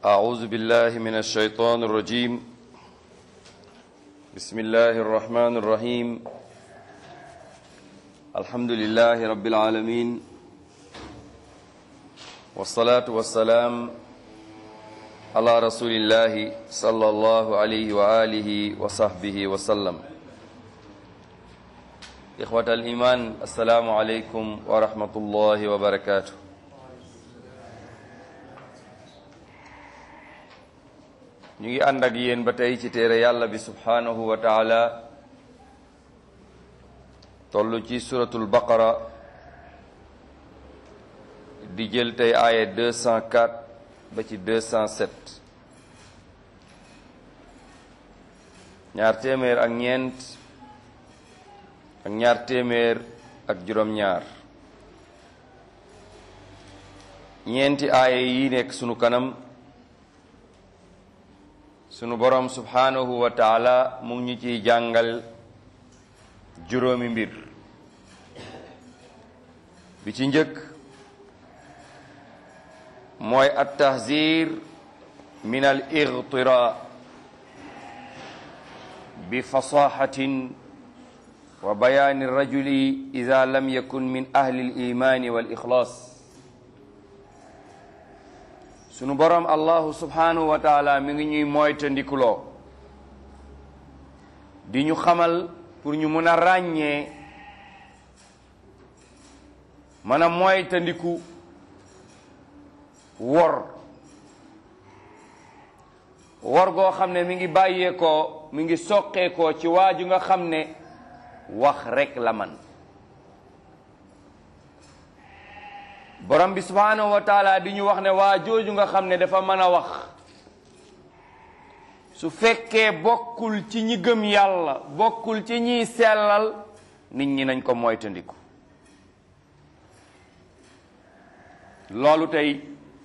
أعوذ بالله من الشيطان الرجيم بسم الله الرحمن الرحيم الحمد لله رب العالمين والصلاة والسلام على رسول الله صلى الله عليه وآله وصحبه وسلم إخوة الإيمان السلام عليكم ورحمة الله وبركاته ñu ngi ànd ak yéen ba tey ci téere yàlla bi subhanahu wa taala toll ci suratul baqara di jël tey aaya 204 ba ci 207 ñaar téeméer ak ñeent ak ñaar téeméer ak juróom-ñaar ñeenti aaya yi nekk sunu kanam sunu borom subhanahu wa taala mu ngi ñu ciy jàngal juróomi mbir bi ci njëkk mooy at tahzir min al igtira bi fasahatin wa bayaani rajuli ida lam yakun min ahli al imani wal ixlaas sunu borom allahu subhanahu wa taala mi ngi ñuy moytandikuloo di ñu xamal pour ñu mën a ràññee mën a moytandiku wor wor goo xam ne mi ngi bàyyeekoo mi ngi soqeekoo ci waaju nga xam ne wax rekk la man borom bi subhanahu wa taala di ñu wax ne waa jooju nga xam ne dafa mën a wax su fekkee bokkul ci ñi gëm yàlla bokkul ci ñiy sellal nit ñi nañ ko moytandiku loolu tey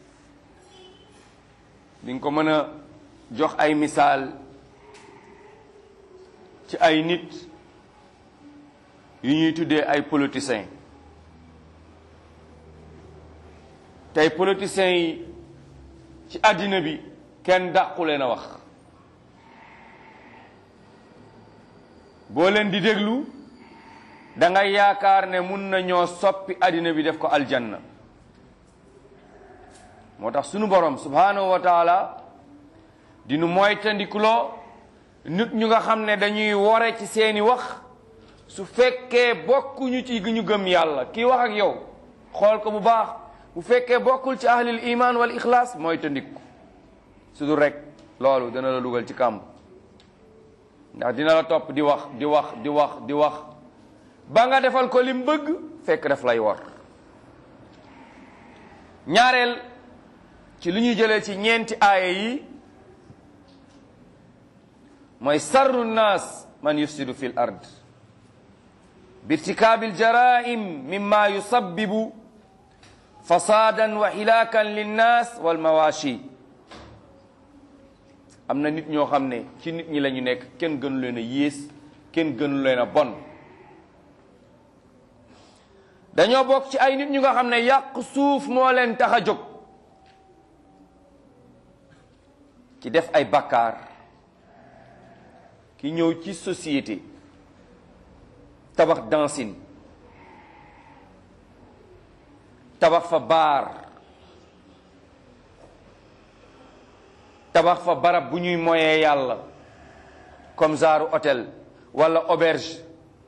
di nga ko mën a jox ay misaal ci ay nit yu ñuy tuddee ay politiciens tey politiciens yi ci àddina bi kenn dàqu leen a wax boo leen di déglu da nga yaakaar ne mun na ñoo soppi àddina bi def ko aljanna moo tax sunu borom subhanahu wa taala dinu moytandikuloo nit ñu nga xam ne dañuy wore ci seeni wax su fekkee bokkuñu ci ñu gëm yàlla kii wax ak yow xool ko bu baax bu fekkee bokkul ci ahlil iman wal ixlaas mooy tandiku su dul rek loolu dana la dugal ci kàmb ndax dina la topp di wax di wax di wax di wax ba nga defal ko lim bëgg fekk daf lay war ñaareel ci li ñuy jëlee ci ñeenti aaya yi mooy sarru nnaas man yufsidu fi l ard birtikaabil jaraim mimma yusabbibu fasaadan wa hilaakan linnaas wal mawaashi am na nit ñoo xam ne ci nit ñi la ñu nekk kenn gënu leen a yées kenn gënu leen a bon dañoo bokk ci ay nit ñu nga xam ne yàq suuf moo leen tax a jóg ci def ay bakkaar ki ñëw ci société tabax dancing tabax fa baar tabax fa barab bu ñuy moyee yàlla comme genre hôtel wala auberge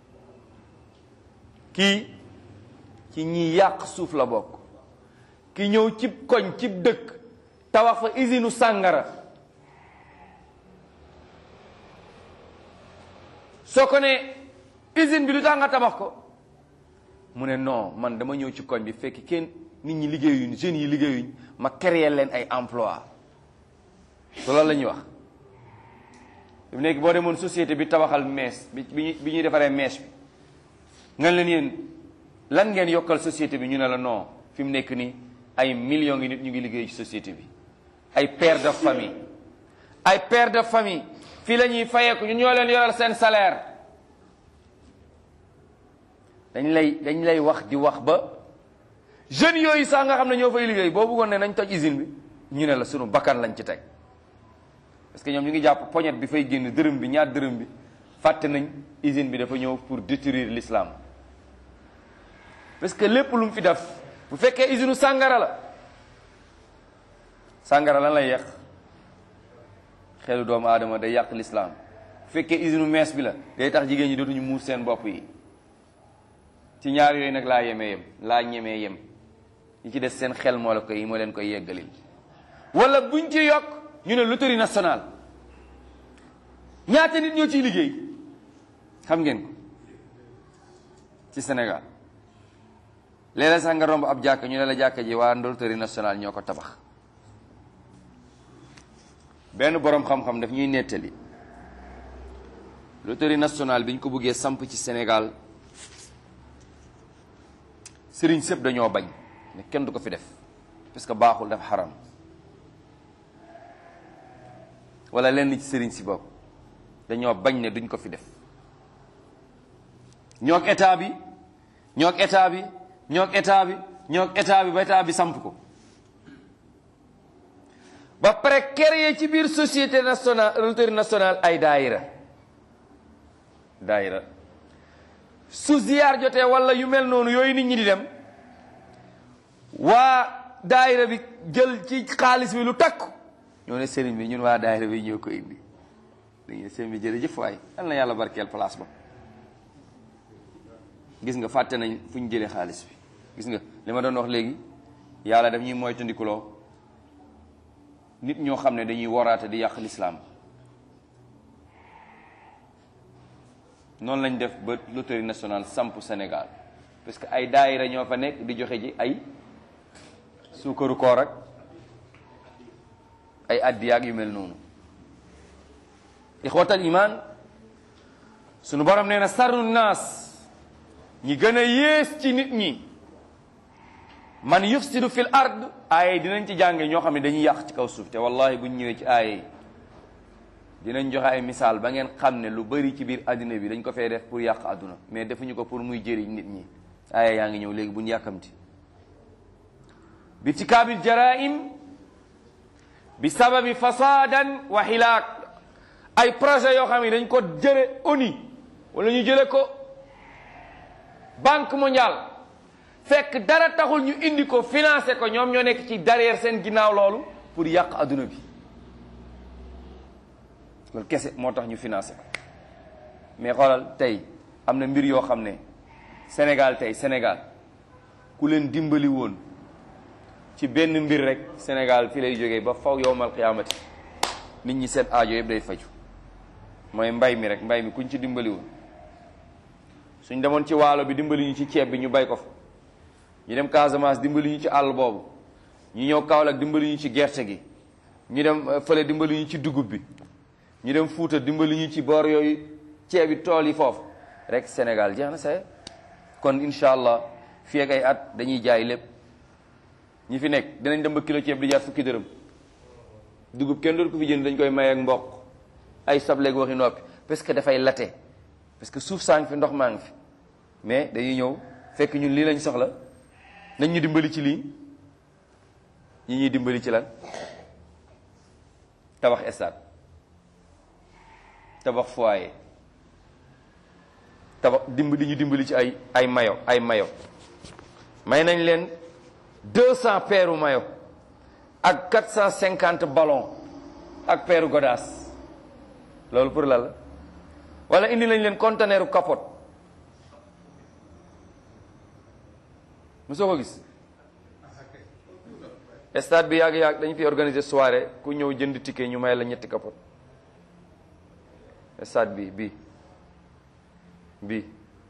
kii ci ñi yàq suuf la bokk ki ñëw cib koñ cib dëkk tabax fa usine sàngara soo ko ne usine bi lu tax nga tabax ko mu ne non man dama ñëw ci koñ bi fekk kenn nit ñi liggéeyuñ jeunes yi liggéeyuñ ma créer leen ay emploi so loolu la ñuy wax fi nekk boo demoon société bi tabaxal mees bi bi ñuy defaree mees bi nga leen yéen lan ngeen yokkal société bi ñu ne la non fi mu nekk nii ay millions ngi nit ñu ngi liggéey ci société bi ay père de famille ay père de famille fii la ñuy fayeeku ñu ñoo leen yoral seen salaire dañ lay dañ lay wax di wax ba jeunes yooyu sax nga xam ne ñoo fay liggéey boo bëggoon ne nañ toj usine bi ñu ne la sunu bakkan lañ ci teg parce que ñoom ñu ngi jàpp poñet bi fay génn dërëm bi ñaar dërëm bi fàtte nañ usine bi dafa ñëw pour détruire l'islam parce que lépp lu mu fi def bu fekkee usine sàngara la sàngara lan lay yàq xelu doomu aadama day yàq l'islam bu fekkee usine mees bi la day tax jigéen ñi dootuñu muur seen bopp yi ci ñaar yooyu nag laa yemee yem laa ñemee yem ñi ci des seen xel moo la koy moo leen koy yeggalil wala buñ ci yokk ñu ne loterie nationale ñaata nit ñoo ciy liggéey xam ngeen ko ci Sénégal léeg-léeg sax nga romb ab jàkka ñu ne la jàkka ji waa loterie nationale ñoo ko tabax benn boroom xam-xam daf ñuy nettali loterie nationale bi ñu ko bëggee samp ci Sénégal sëriñ sëpp dañoo bañ ne kenn du ko fi def parce que baaxul dafa xaram wala lenn ci sëriñ si bopp dañoo bañ ne duñ ko fi def ñoog état bi ñoog état bi ñoog état bi ñoog état bi ba état bi samp ko ba pare créer ci biir société nationale loterie nationale ay daayira daayira su ziyaar jotee wala yu mel noonu yooyu nit ñi di dem waa daayira bi jël ci xaalis bi lu takku ñoo ne sëriñ bi ñun waa daayira bi ñoo ko indi dañu ne sëriñ bi jërëjëf waay yal na yàlla barkeel place ba gis nga fàtte nañ fu ñu jëlee xaalis bi gis nga li ma doon wax léegi yàlla daf ñuy moytandikuloo nit ñoo xam ne dañuy waraate di yàq lislaam noonu lañ def ba loterie nationale samp Sénégal parce que ay daayira ñoo fa nekk di joxe ji ay suukaru koor ak ay addiyaag yu mel noonu ixwatal iman sunu borom nee na sarnu naas ñi gën a yées ci nit ñi man yufsidu fil ard aaye dinañ ci jànge ñoo xam ne dañuy yàq ci kaw suuf te wallahi buñ ñëwee ci aaye yi dinañ joxe ay misaal ba ngeen xam ne lu bari ci biir àddina bi dañ ko fee def pour yàq àdduna mais defuñu ko pour muy jëriñ nit ñi aaye yaa ngi ñëw léegi buñ yàkkamti bi tikaabil jaraim bi sababi fasadan wa xilaak ay projet yoo xam ne dañ ko jële ONU wala ñu jële ko banque mondiale fekk dara taxul ñu indi ko financé ko ñoom ñoo nekk ci derrière seen ginnaaw loolu pour yàq adduna bi loolu kese moo tax ñu financé ko mais xoolal tey am na mbir yoo xam ne Sénégal tey Sénégal ku leen dimbali woon ci benn mbir rek Sénégal fi lay jógee ba faw yowmal qiyaamati nit ñi seen aajo yëpp day faju mooy mbay mi rek mbay mi kuñ ci dimbali woon suñ demoon ci waalo bi dimbali ñu ci ceeb bi ñu bay ko fa ñu dem Casamance dimbali ñu ci àll boobu ñu ñëw Kaolack dimbali ñu ci gerte gi ñu dem fële dimbali ñu ci dugub bi ñu dem Fuuta dimbali ñu ci boor yooyu ceeb yi tool yi foofu rek Sénégal jeex na say kon incha allah fii ak ay at dañuy jaay lépp ñi fi nekk dinañ dem ba kilo ceeb di jaar fukki dërëm dugub kenn dootu ko fi jënd dañ koy may ak mboq ay sobleeg waxi noppi parce que dafay late parce que suuf saa ngi fi ndox maa ngi fi mais dañuy ñëw fekk ñun lii lañ soxla nañ ñu dimbali ci lii ñi ñuy dimbali ci lan tabax stade tabax foyer tabax dimbali ñu dimbali ci ay ay mayo ay mayo may nañ leen deux cent paires mayo ak quatre cent cinquante ballon ak paire godaas loolu pour la la wala indi nañ leen conteneur capote mosoo ko gis stade bi yàgg-yàgg dañ fi organiser soirée ku ñëw jënd ticket ñu may la ñetti capote stade bi bi bi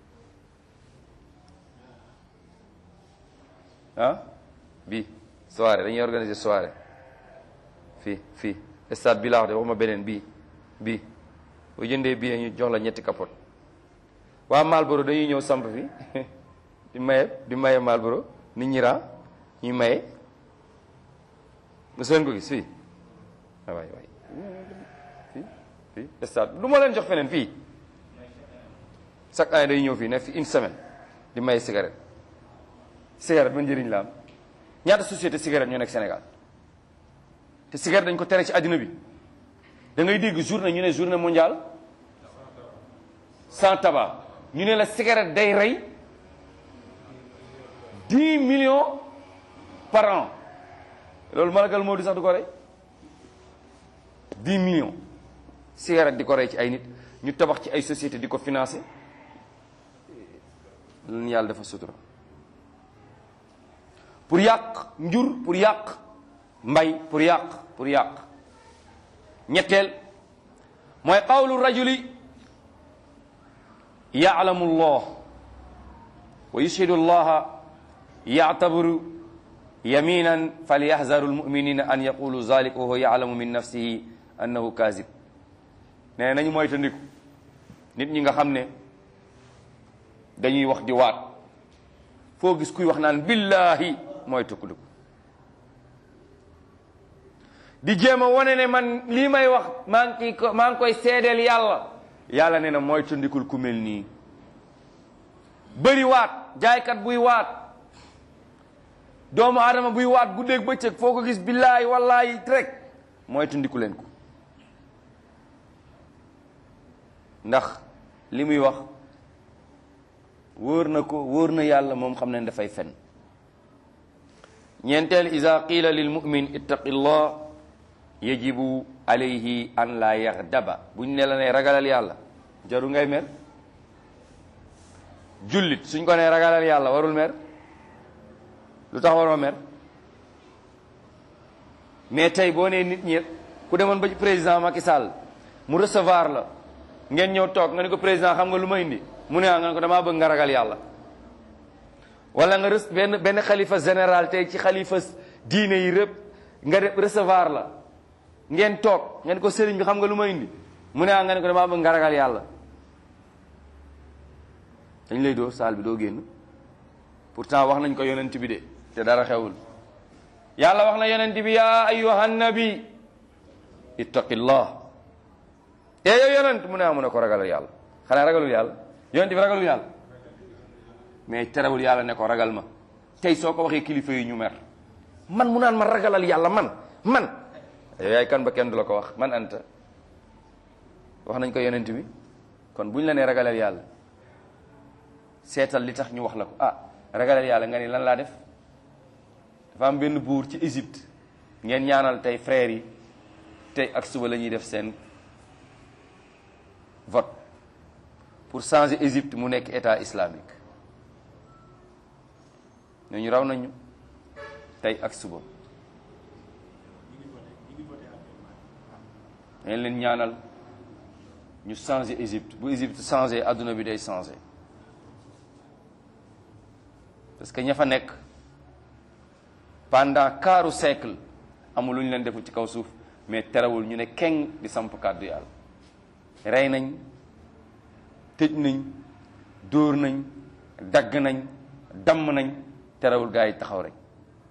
ah bi soirée dañuy organiser soirée fii fii stade bi laa wax de waxuma beneen bii bii boo jëndee bii ñu jox la ñetti capote waa Malboro dañuy ñëw samp fi di maye di maye Malboro nit ñi raa ñuy maye mos leen ko gis fii waay waay fii fii stade du ma leen jox feneen fii chaque année day ñëw fii ne fi une semaine di maye cigarette cigarette ba njëriñ la am ñaata société cigarette ñoo nekk Sénégal te cigarette dañ ko tere ci àddina bi da ngay dégg journée ñu ne journée mondiale sans tabac ñu ne la cigarette day rey dix millions par an loolu malakal moo di sax du ko rey dix millions cigarette di ko rey ci ay nit ñu tabax ci ay société di ko financé lan yàlla dafa sutura pour yàq njur pour yàq mbay pour yàq pour yàq ñetteel mooy qawlu rajuli yaalamu llah wa yushhidu allaha yactabiru yaminan falyahzaru almuminina an yaqulu zalik wa huwa yalamu min nafsihi annahu kazib nee nañu moytandiku nit ñi nga xam ne dañuy wax di waat foo gis kuy wax naan billahi mooy tukkuliku di jéem a wane ne man lii may wax maa ngi ko maa ngi koy seedeel yàlla yàlla nee na mooy tëndikul ku mel nii bëri waat jaaykat buy waat doomu aadama buy waat guddeeg bëccëg foo ko gis billaahi wallaahi rek mooy tëndiku leen ko ndax li muy wax wóor na ko wóor na yàlla moom xam ne dafay fen ñeenteel ida qila lil mumin ittaqi llah yajibu alayhi an la yaxdaba buñ ne la ne ragalal yàlla jaru ngay mer jullit suñ ko ne ragalal yàlla warul mer lu tax waroo mer mais tey boo nee nit ñi ku demoon ba ci président Macky Sall mu recevoir la ngeen ñëw toog nga ne ko président xam nga lu ma indi mu ne ah nga ne ko damaa bëgg nga ragal yàlla wala nga rës benn benn xalifa général tey ci xalifa diine yi rëpp nga recevoir la ngeen toog ngeen ko sëriñ bi xam nga lu ma indi mu ne ah nga ne ko damaa bëgg nga ragal yàlla dañ lay doo saal bi doo génn pourtant wax nañ ko yonent bi de te dara xewul yàlla wax na yonent bi yaa ayyuhan nabi ittaqillah e yow yonent mu ne ah mu ne ko ragalal yàlla xanaa ragalul yàlla yonent bi ragalul yàlla mais terewul yàlla ne ko ragal ma tey soo ko waxee kilifa yi ñu mer man mu naan ma ragalal yàlla man man yow yaay kan ba kenn du la ko wax man anta wax nañ ko yonent bi kon buñ la nee ragalal yàlla seetal li tax ñu wax la ko ah ragalal yàlla nga ni lan laa def dafa am benn buur ci Égypte ngeen ñaanal tey frères yi tey ak suba la ñuy def seen vote pour changer Égypte mu nekk état islamique ñooñu raw nañu tey ak suba dañ leen ñaanal ñu changer Égypte bu Égypte changer adduna bi day changer parce que ña fa nekk pendant quart siècle amul lu ñu leen deful ci kaw suuf mais terewul ñu ne keng di samp kàddu yàlla rey nañ tëj nañ dóor nañ dagg nañ damm nañ terewul gaa yi taxaw rek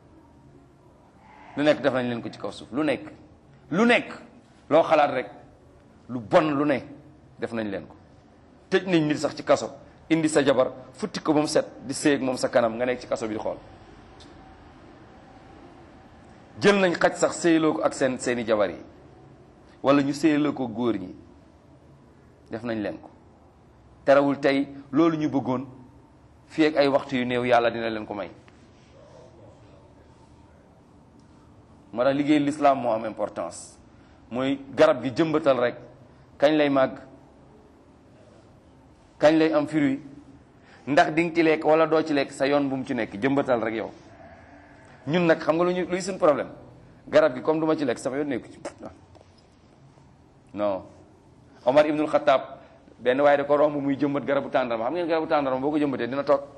lu nekk def nañ leen ko ci kaw suuf lu nekk lu nekk loo xalaat rek lu bon lu ne def nañ leen ko tëj nañ nit sax ci kaso indi sa jabar futti ko ba mu set di séeg moom sa kanam nga nekk ci kaso bi di xool jël nañ xaj sax séyloo ko ak seen seeni jabar yi wala ñu séyloo ko góor ñi def nañ leen ko terewul tey loolu ñu bëggoon fii ak ay waxtu yu néew yàlla dina leen ko may moo tax liggéey l'islam moo am importance mooy garab gi jëmbatal rek kañ lay màgg kañ lay am fruit ndax di nga ci lekk wala doo ci lekk sa yoon bu mu ci nekk jëmbatal rek yow ñun nag xam nga lu ñu luy suñ problème garab gi comme du ma ci lekk sama yoon nekku ci non Omar ibnul Xataab benn waaye da ko romb muy jëmbat garabu tàndarma xam ngeen garabu tàndarma boo ko jëmbatee dina toog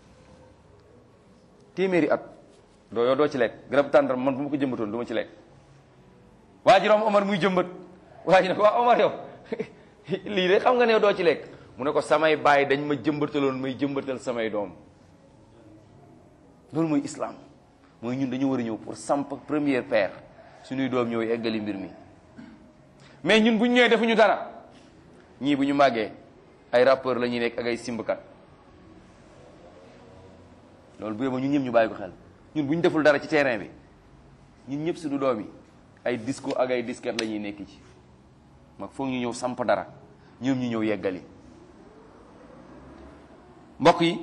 téeméeri at doo yow doo ci lekk garabu tàndarma man bu ma ko jëmbatoon du ma ci lekk waa ji romb Omar muy jëmbat waa ji ne ko waa Omar yow lii de xam nga ne doo ci lekk mu ne ko samay baay dañ ma jëmbataloon may jëmbatal samay doom loolu mooy islam mooy ñun dañu war a ñëw pour samp première paire suñuy doom ñëw eggali mbir mi mais ñun bu ñu ñëwee defuñu dara ñii bu ñu màggee ay rappeur la ñuy nekk ak ay simbkat loolu bu yóbboo ñun ñëpp ñu bàyyi ko xel ñun bu ñu deful dara ci terrain bi ñun ñëpp suñu doom yi ay disco ak ay disquette la ñuy nekk ci mag foog ñu ñëw samp dara ñoom ñu ñëw yeggali mbokk yi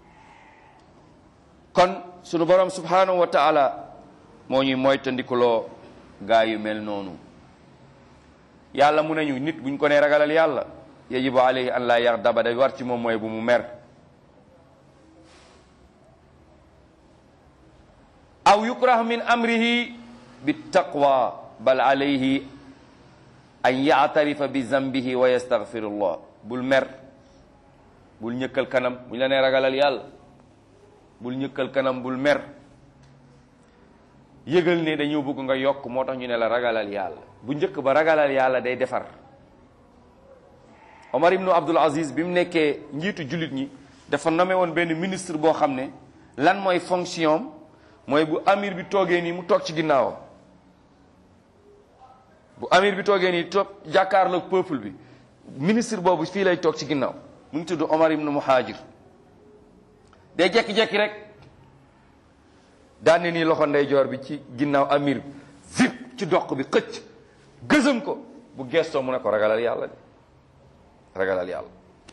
kon sunu borom subhanahu wa taala moo ñuy moytandikuloo gaa yu mel noonu yàlla mu nañu nit buñ ko nee ragalal yàlla yajibu alayhi an la yaxdaba day war ci moom mooy bu mu mer aw yukrah min amrihi bi taqwa bal alayhi an yaatarifa bi zambihi wa yastaghfirullah bul mer bul ñëkkal kanam buñ la nee ragalal yàlla bul ñëkkal kanam bul mer yëgal ne dañoo bëgg nga yokk moo tax ñu ne la ragalal yàlla bu njëkk ba ragalal yàlla day defar Omar ibnu Abdul Aziz bi mu nekkee njiitu jullit ñi dafa nommé woon benn ministre boo xam ne lan mooy fonction mooy bu amir bi toogee nii mu toog ci ginnaawam bu amir bi toogee nii toog jàkkaarloog peuple bi ministre boobu fii lay toog ci ginnaaw mu ngi tudd Omar ibnu Muhajir day jekki-jekki rek daan ne nii loxo ndeyjoor bi ci ginnaaw amir bi zip ci doq bi xëcc gësëm ko bu gestoo mu ne ko ragalal yàlla de ragalal yàlla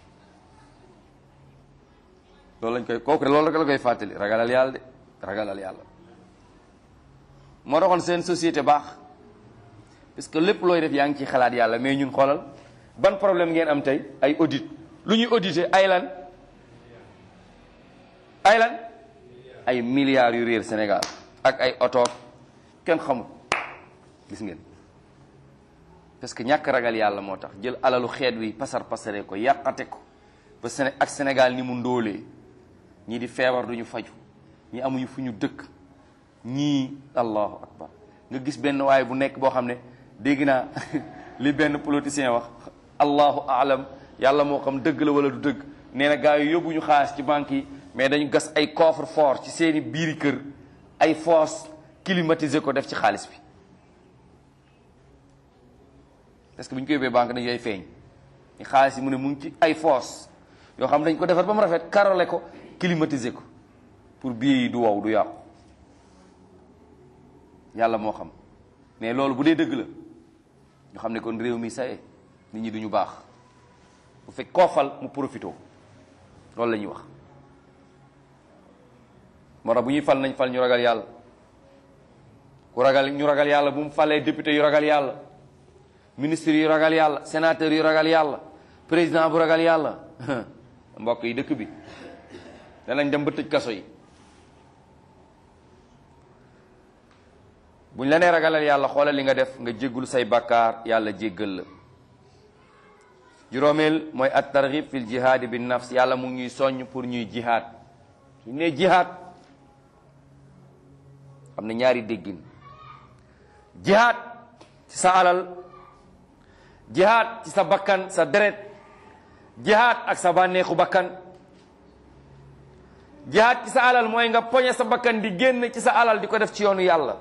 loolu lañ koy kooku loolu rek la koy fàttali ragalal yàlla de ragalal yàlla moo taxoon seen société baax parce que lépp looy def yaa ngi ciy xalaat yàlla mais ñun xoolal ban problème ngeen am tey ay audit lu ñuy audité ay lan ay lan ay milliards yu réer Sénégal ak ay oto kenn xamul gis ngeen parce que ñàkk ragal yàlla moo tax jël alalu xeet wi pasar pasare ko yàqate ko ba Séné ak Sénégal ni mu ndóolee ñii di feebar duñu faju ñi amuñu fu ñu dëkk ñii allahu akbar nga gis benn waaye bu nekk boo xam ne dégg naa li benn politicien wax allahu alam yàlla moo xam dëgg la wala du dëgg nee na gars yi yóbbuñu xaalis ci banque yi mais dañu gas ay coffre fort ci seeni biiri kër ay fosse climatisé ko def ci xaalis bi parce que bu ñu ko yóbbee banque dañu koy feeñ ni xaalis yi mu ne mu ngi ci ay fosse yoo xam dañ ko defar ba mu rafet karole ko climatisé ko pour billet yi du wow du yàqu yàlla moo xam mais loolu bu dee dëgg la ñu xam ne kon réew mi saye nit ñi duñu baax bu fekk koo fal mu profito loolu la ñuy wax moo tax bu ñuy fal nañ fal ñu ragal yàlla ku ragal ñu ragal yàlla bu mu falee député yu ragal yàlla ministre yu ragal yàlla sénateur yu ragal yàlla président bu ragal yàlla mbokk yi dëkk bi danañ dem ba tëj kaso yi buñ la nee ragalal yàlla xoolal li nga def nga jéggul say bakkaar yàlla jéggal la juróomeel mooy at targhib fil jihaadi bin nafs yàlla mu ngi ñuy soññ pour ñuy jihaad suñ ne jihaad am na ñaari déggin jihaad ci sa alal jihaad ci sa bakkan sa deret jihaad ak sa bànneexu bakkan jihaad ci sa alal mooy nga poñe sa bakkan di génn ci sa alal di ko def ci yoonu yàlla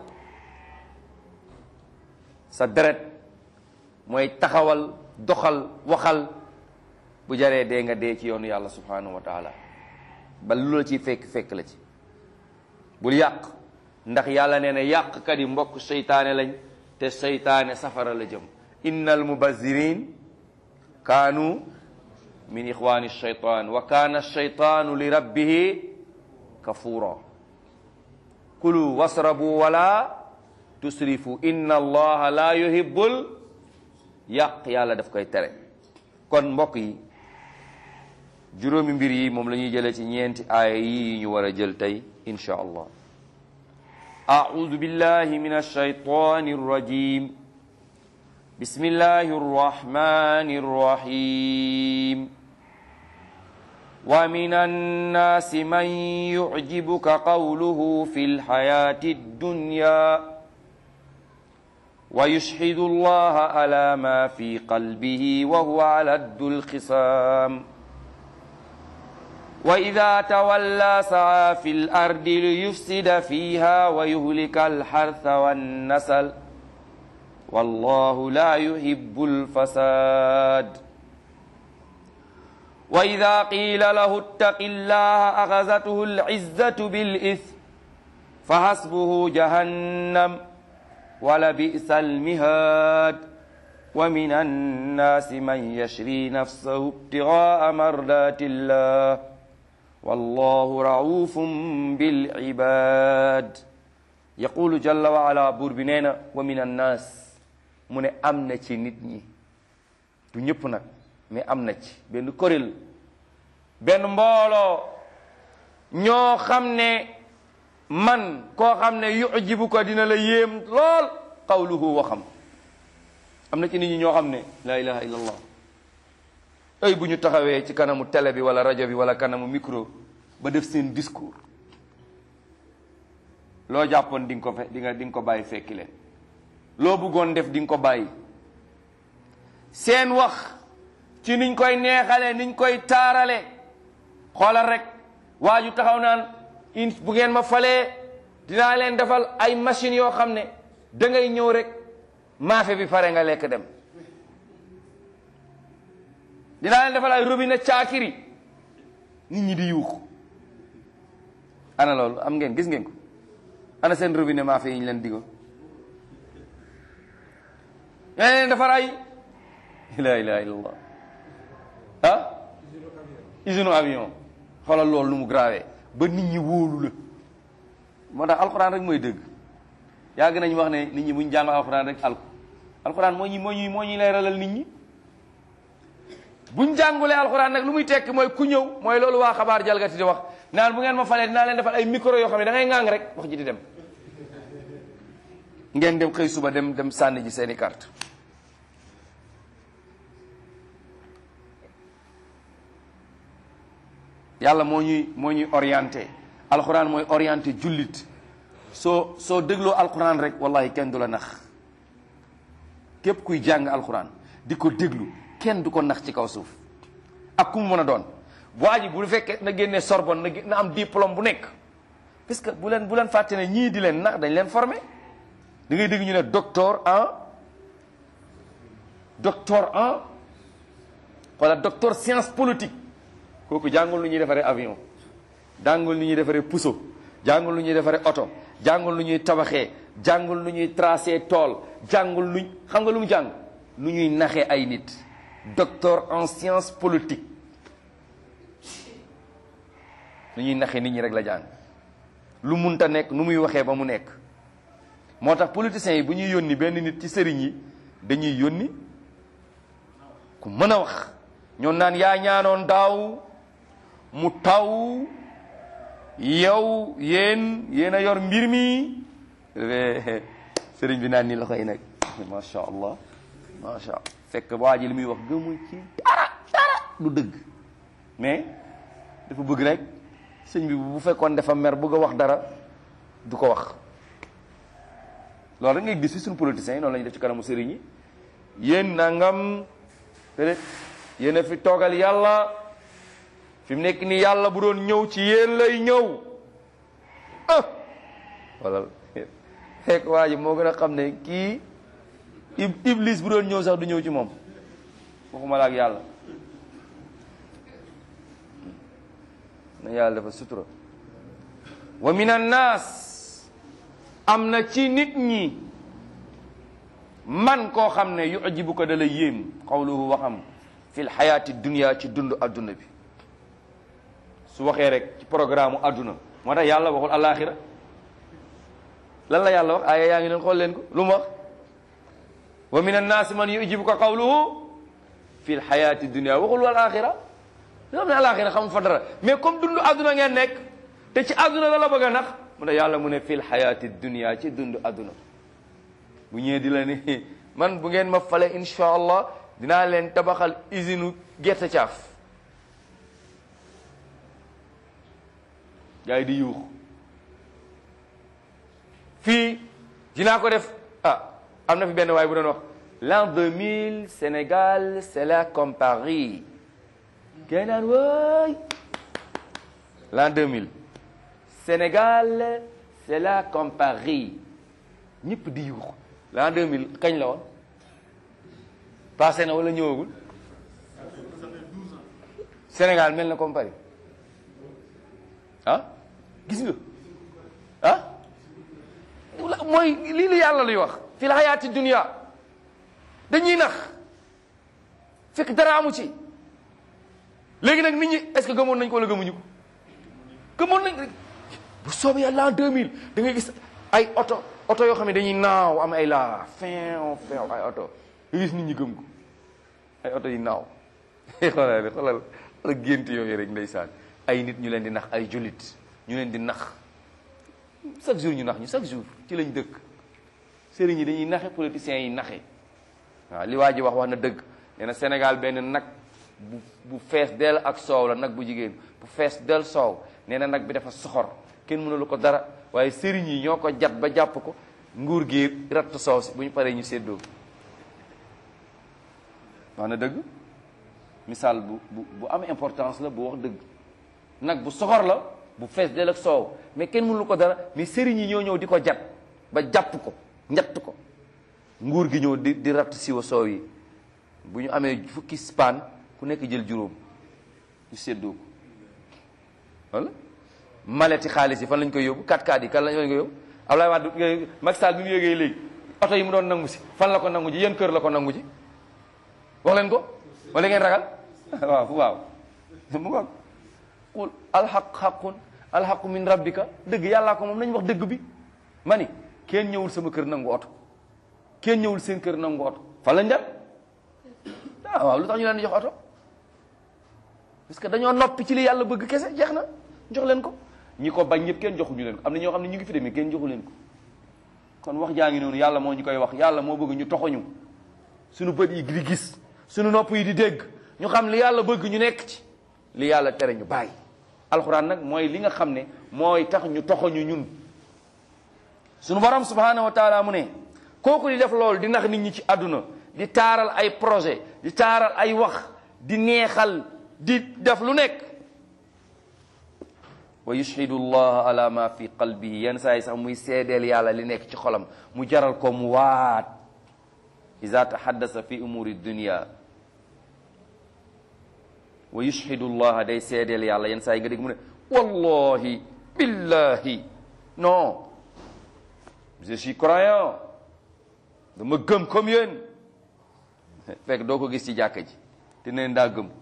sa deret mooy taxawal doxal waxal bu jaree dee nga dee ci yoonu yàlla subhanahu wa taala ba lu la ciy fekk fekk la ci bul yàq ndax yàlla nee na yàqkat yi mbokk seytaane lañ te seytaane safara la jëm innal mubazirin kaanu min ixwani shaytan wa kaana shaytaanu li rabbihi kafura kulu wasrabu wala tusrifu inna allaha la yuhibbul yàq yàlla daf koy tere kon mbokk yi juróomi mbir yi moom la ñuy jëlee ci ñeenti aaya yi ñu war a jël tey insha allah أعوذ بالله من الشيطان الرجيم بسم الله الرحمن الرحيم ومن الناس من يعجبك قوله في الحياة الدنيا ويشهد الله على ما في قلبه وهو على الد الخصام وإذا تولى سعى في الأرض ليفسد فيها ويهلك الحرث والنسل والله لا يحب الفساد وإذا قيل له اتق الله أخذته العزة بالإثم فحسبه جهنم ولبئس المهاد ومن الناس من يشري نفسه ابتغاء مرضات الله والله رؤوف بالعباد يقول جل وعلا buur bi nee na wa min annaas mu ne am na ci nit ñi du ñëpp nag mais am na ci benn kuréel benn mbooloo ñoo xam ne man koo xam ne yujibu ko dina la yéem lool qawluhu waxam am na ci nit ñi ñoo xam ne la ilaha illallah ay bu ñu taxawee ci kanamu télé bi wala rajo bi wala kanamu micro ba def seen discours loo jàppoon di nga ko fe di nga di nga ko bàyyi fekki leen loo bëggoon def di nga ko bàyyi seen wax ci niñ koy neexale niñ koy taarale xoolal rek waa ju taxaw naan in bu ngeen ma falee dinaa leen defal ay machines yoo xam ne da ngay ñëw rek maafe bi pare nga lekk dem dinaa leen defal ay robinet caakiri nit ñi di yuuxu ana loolu am ngeen gis ngeen ko ana seen robinet maafe yi ñu leen digo yaa leen defar ay la ilaha illallah ah usine avion xoolal loolu lu mu grave ba nit ñi wóolu la moo tax alxuraan rek mooy dëgg yàgg nañu wax ne nit ñi buñ jàng alxuraan rek alku alxuraan moo ñuy moo ñuy moo ñuy leeralal nit ñi buñ jàngulee alxuraan nag lu muy tekki mooy ku ñëw mooy loolu waa xabaar jalgati di wax naan bu ngeen ma falee dinaa leen defal ay micro yoo xam ne da ngay ŋàng rek wax ji di dem ngeen dem xëy suba dem dem sànni ji seeni carte yàlla moo ñuy moo ñuy orienté alxuraan mooy orienté jullit soo soo dégloo alxuraan rek wallahi kenn du la nax képp kuy jàng alxuraan di ko déglu kenn du ko nax ci kaw suuf ak ku mu mën a doon waa ji bu fekkee na génnee Sorbonne na na am diplôme bu nekk parce que bu leen bu leen fàtte ne ñii di leen nax dañ leen formé da ngay dégg ñu ne docteur en docteur en wala docteur science politique kooku jàngul lu ñuy defaree avion jàngul lu ñuy defaree puso jàngul lu ñuy defaree oto jàngul lu ñuy tabaxee jàngul lu ñuy tracé tool jàngul lu xam nga lu mu jàng lu ñuy naxee ay nit docteur en science politique lu ñuy naxee nit ñi rek la jàng lu munta nekk nu muy waxee ba mu nekk moo tax politiciens yi bu ñuy yónni benn nit ci sëriñ yi dañuy yónni ku mën a wax ñoon naan yaa ñaanoon daaw mu taw yow yéen yéen a yor mbir mi sëriñ bi naan ni loxo yi nag macha allah macha allah fekk waa ji li muy wax gëmul ci dara dara du dëgg mais dafa bëgg rek sëñ bi bu fekkoon dafa mer bëgg a wax dara du ko wax loolu rek ngay gis ci suñu politiciens yi noonu la ñuy def ci kanamu sëriñ yi yéen nangam peut-être yéen a fi toogal yàlla fi mu nekk nii yàlla bu doon ñëw ci yéen lay ñëw ah wala fekk waa ji moo gën a xam ne kii iblis bu doon ñëw sax du ñëw ci moom waxuma la ak yàlla na yàlla dafa sutura wa min annaas am na ci nit ñi man koo xam ne yujibu ko da la yéem qawluhu waxam fi lxayaati dunia ci dund adduna bi su waxee rek ci programme adduna moo tax yàlla waxul alaxira lan la yàlla wax aaya yaa ngi leen xool leen ko lu mu wax wa min annaasi man yujibu ko qawluhu fi lxayaati dunia waxul wal axira yoo xam ne alaxira xamul fa dara mais comme dund adduna ngeen nekk te ci adduna la la bëgg a nax mu ne yàlla mu ne fi lxayaati dunia ci dund adduna bu ñëwee di la ni man bu ngeen ma fale insha allah dinaa leen tabaxal usine gerte caaf gars yi di yuux fii dinaa ko def ah am na fi benn waay bu doon wax l'an 2000 Sénégal c'est là comme Paris gars naan waay l'an 2000 Sénégal c'est là comme Paris ñëpp di yuux l'an 2000 kañ la woon passé na wala ñëwagul Sénégal mel na comme Paris ah gis nga ah mooy lii la yàlla luy wax fi la xayaati dunia dañuy nax fekk dara amu ci léegi nag nit ñi est-ce que gëmoon nañ ko wala gëmuñu ko gëmoon nañ bu soobee yàlla en 2000 da ngay gis ay oto oto yoo xam ne dañuy naaw am ay la fin fin ay oto nga gis nit ñi gëm ko ay oto yi naaw xoolal xoolal xoolal gént yooyu rek ndeysaan ay nit ñu leen di nax ay jullit ñu leen di nax chaque jour ñu nax ñu chaque jour ci lañ dëkk sëriñ yi dañuy naxe politiciens yi naxe waaw li waa ji wax wax na dëgg nee na Sénégal benn nag bu bu fees dell ak soow la nag bu jigéen bu fees del soow nee na nag bi dafa soxor kenn mënulu ko dara waaye sëriñ yi ñoo ko jat ba jàpp ko nguur gi ratt soow si bu ñu paree ñu séddoo wax na dëgg misaal bu bu bu am importance la bu wax dëgg nag bu soxor la bu fees del ak soow mais kenn mënulu ko dara mais sëriñ yi ñoo ñëw di ko jat ba jàpp ko njatt ko nguur gi ñëw di di ratt siwa soow yi bu ñu amee fukki spaan ku nekk jël juróom ñu séddoo ko wala maleti xaalis yi fan lañ koy yóbbu 4x4 yi kan lañ koy yóbbu Abdoulaye Wade Macky Sall bi mu yéegee léegi oto yi mu doon nangu si fan la ko nangu ji yéen kër la ko nangu ji wax leen ko wala ngeen ragal waaw waaw mu nga qul alxaq xaqun alxaqu min rabbika dëgg yàllaa ko moom nañ wax dëgg bi ma ni kenn ñëwul sama kër nangu oto kenn ñëwul seen kër nangu oto fan lañ dem ah waaw lu tax ñu leen di jox oto parce que dañoo noppi ci li yàlla bëgg kese jeex na jox leen ko ñi ko bañ ñëpp kenn joxuñu leen ko am na ñoo xam ne ñu ngi fi demee kenn joxu leen ko kon wax jaa ngi noonu yàlla moo ñu koy wax yàlla moo bëgg ñu toxoñu suñu bët yi di gis suñu nopp yi di dégg ñu xam li yàlla bëgg ñu nekk ci li yàlla tere ñu bàyyi alxuraan nag mooy li nga xam ne mooy tax ñu toxoñu ñun suñu borom subhanahu wa taala mu ne kooku di def loolu di nax nit ñi ci àdduna di taaral ay projet di taaral ay wax di neexal di def lu nekk wa yushhidu allah ala ma fi qalbihi yenn saa yi sax muy seedeel yàlla li nekk ci xolam mu jaral ko mu waat iza tahaddasa fi umuri dunia wa yushhidu allah day seedeel yàlla yenn saa yi nga dégg mu ne wallahi billahi non je suis croyant dama gëm comme yéen fekk doo ko gis ci jàkka ji te neen daa gëm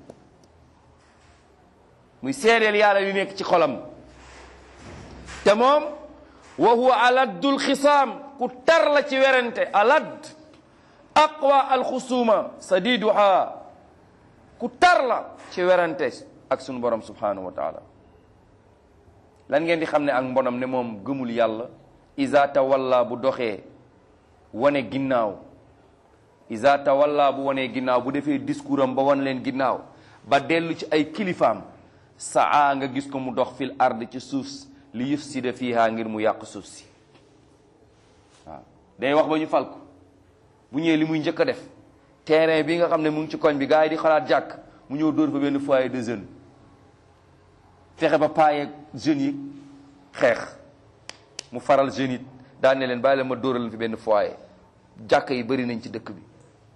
muy seedeel yàlla li nekk ci xolam te moom wa huwa aladdul xisaam ku tar la ci werante aladd aqwa alxusuma sadiduha ku tar la ci werante ak sunu borom subhanahu wa taala lan ngeen di xam ne ak mbonam ne moom gëmul yàlla iza tawalla bu doxee wane ginnaaw iza tawalla bu wanee ginnaaw bu defee discours am ba wan leen ginnaaw ba dellu ci ay kilifaam saa nga gis ko mu dox fil ard ci suuf li yufsida fiha ngir mu yàq suuf si waaw day wax ba ñu fal ko bu ñëwee li muy njëkk a def terrain bi nga xam ne mu ngi ci koñ bi gars yi di xalaat jàkk mu ñëw dóor fa benn foyer de jeunes fexe ba paayeeg jeunes yi xeex mu faral jeunes yi daan ne leen bàyyi leen ma dóoral leen fi benn foyer jàkk yi bëri nañ ci dëkk bi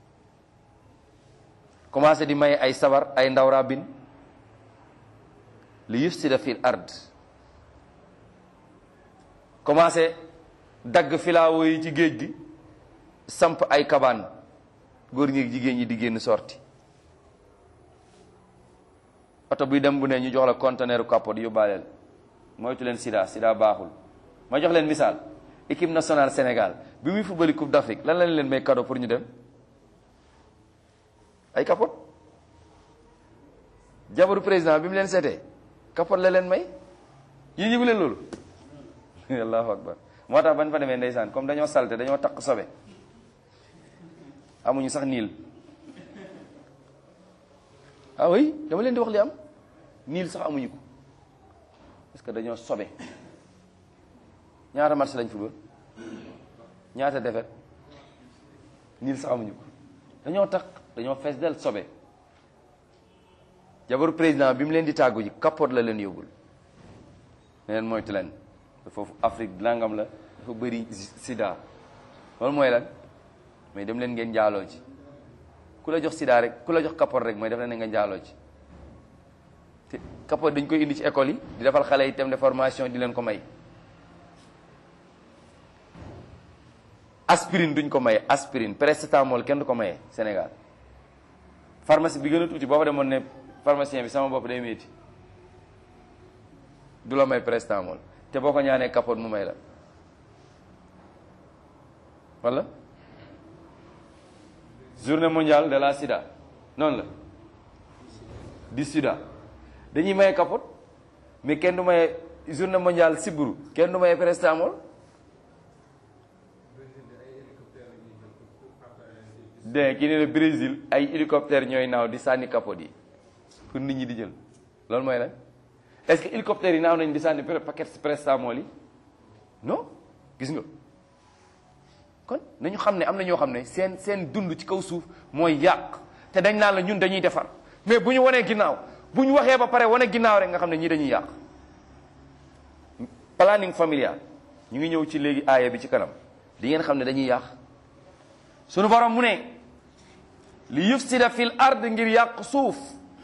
commencé di may ay sabar ay ndaw rabin li yufsida fil ard commencé dagg filaawo yi ci géej gi samp ay kabaan góor ñi jigéen ñi di génn sorti oto buy dem bu ne ñu jox la conteneur capot yóbbaaleel moytu leen sida sida baaxul ma jox leen misaal équipe nationale Sénégal bi muy footbali coupe d'Afrique lan lañ leen may cadeau pour ñu dem ay capot jabaru président bi mu leen seetee kapot la leen may yi yëgu leen loolu allahu akbar moo tax bañ fa demee ndeysaan comme dañoo salte dañoo takk sobe amuñu sax niil ah oui dama leen di wax li am niil sax amuñu ko parce que dañoo sobe ñaata match lañ football ñaata defet niil sax amuñu ko dañoo takk dañoo fees del sobe jabaru président bi mu leen di tàggu ji kapot la leen yóbbul ne leen moytu leen foofu Afrique langam la dafa bëri sida loolu mooy lan mais dem leen ngeen njaaloo ci ku la jox sida rek ku la jox kapot rek mooy def leen ne nga njaaloo ci te kapot dañ koy indi ci école yi di defal xale yi thème de formation di leen ko may aspirine duñ ko maye aspirine paracetamol kenn du ko maye Sénégal pharmacie bi gën a tuuti boo fa demoon ne pharmacien bi sama bopp day métti du la may paracetamol te boo ko ñaanee capote mu may la wala journée mondiale de la sida noonu la di sida dañuy maye capote mais kenn du maye journée mondiale sibbiru kenn du maye paracetamol de ki ne le Brésil ay hélicoptère ñooy naaw di sànni capote yi pour nit ñi di jël loolu mooy lan est-ce que hélicoptère yi naaw nañ di sànni paquet paracetamol yi non gis nga kon nañu xam ne am na ñoo xam ne seen seen dund ci kaw suuf mooy yàq te dañ naan la ñun dañuy defar mais bu ñu wanee ginnaaw bu ñu waxee ba pare wane ginnaaw rek nga xam ne ñii dañuy yàq planning familial ñu ngi ñëw ci léegi aaya bi ci kanam di ngeen xam ne dañuy yàq sunu borom mu ne li yufsida fil ard ngir yàq suuf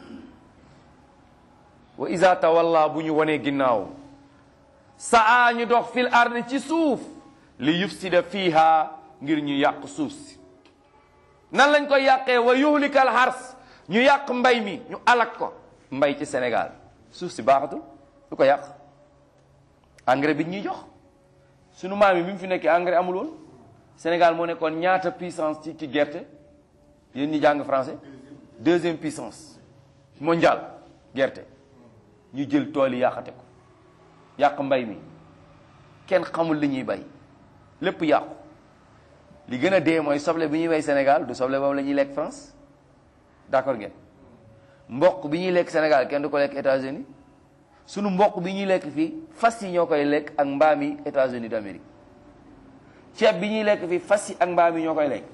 wa iza tawalla bu ñu wanee ginnaaw saa ñu dox fil ard ci suuf li yufsida fiha ngir ñu yàq suuf si nan lañ koy yàqee wa yuhlikal hars ñu yàq mbay mi ñu alak ko mbay ci Sénégal suuf si baaxatul lu ko yàq engrais bi ñuy jox sunu maam yi bi mu fi nekkee engrais amul woon Sénégal moo nekkoon ñaata puissance ci ci gerte yéen ñi jàng français deuxième puissance mondiale gerte ñu jël tool yi yàqate ko yàq mbay mi kenn xamul li ñuy bay lépp yàqu li gën a dee mooy soble bi ñuy bay Sénégal du soble boobu la ñuy lekk France d'accord ngeen mboq bi ñuy lekk Sénégal kenn du ko lekk États-Unis sunu mboq bi ñuy lekk fii fas yi ñoo koy lekk ak mbaam yi États-Unis d'Amérique ceeb bi ñuy lekk fii fas yi ak mbaam yi ñoo koy lekk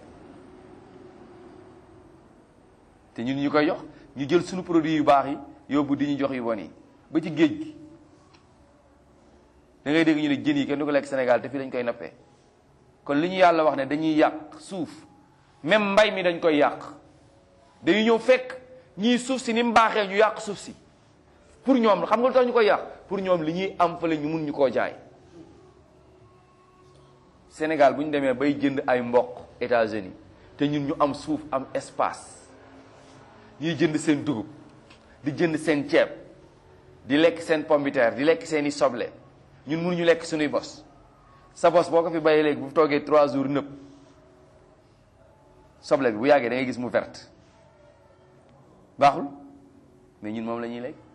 te ñun ñu koy jox ñu jël sunu produit yu baax yi yóbbu di ñu jox yu bon yi ba ci géej gi da ngay dégg ñu ne jën yi kenn du ko lekk Sénégal te fii lañ koy nappee kon li ñu yàlla wax ne dañuy yàq suuf même mbay mi dañ koy yàq dañuy ñëw fekk ñii suuf si ni mu baaxee ñu yàq suuf si pour ñoom xam nga lu tax ñu koy yàq pour ñoom li ñuy am fële ñu mun ñu koo jaay Sénégal bu ñu demee bay jënd ay mboq États-Unis te ñun ñu am suuf am espace ñuy jënd seen dugub di jënd seen ceeb di lekk seen pomme de terre di lekk seeni soble ñun mënuñu lekk suñuy bos sa bos boo ko fi bayee léegi bu toogee trois jours nëpp soble bi bu yàggee da ngay gis mu verte baaxul mais ñun moom la ñuy lekk